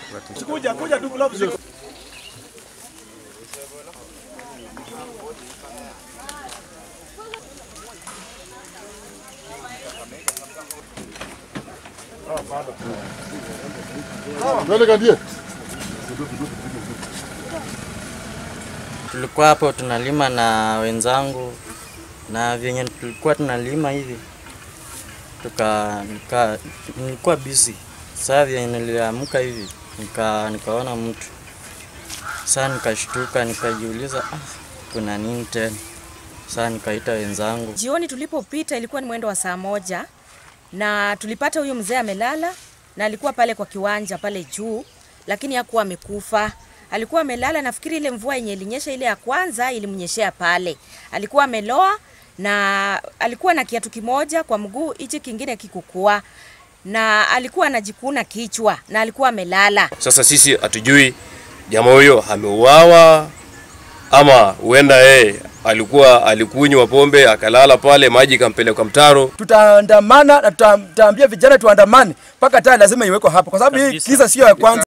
Kuja kuja tu gloves. Twende kadie. Tulikuwa hapo tunalima na wenzangu na vyenye tulikuwa tunalima hivi tuka nika, nilikuwa busy. Saa vyenye niliamka hivi nika, nikaona mtu saa nikashtuka nikajiuliza ah, kuna nini tena? Saa nikaita wenzangu Jioni tulipopita ilikuwa ni mwendo wa saa moja na tulipata huyu mzee amelala na alikuwa pale kwa kiwanja pale juu, lakini hakuwa amekufa. Alikuwa amelala, nafikiri ile mvua yenye ilinyesha ile ya kwanza ilimnyeshea pale. Alikuwa ameloa na alikuwa na kiatu kimoja kwa mguu, hichi kingine kikukua, na alikuwa anajikuna kichwa na alikuwa amelala. Sasa sisi hatujui jamaa huyo ameuawa ama huenda yeye alikuwa alikunywa pombe akalala pale, maji ikampeleka mtaro. Tutaandamana na tuta- tutaambia vijana tuandamane mpaka taa lazima iwekwe hapo, kwa sababu hii Kabisa. kisa sio ya kwanza.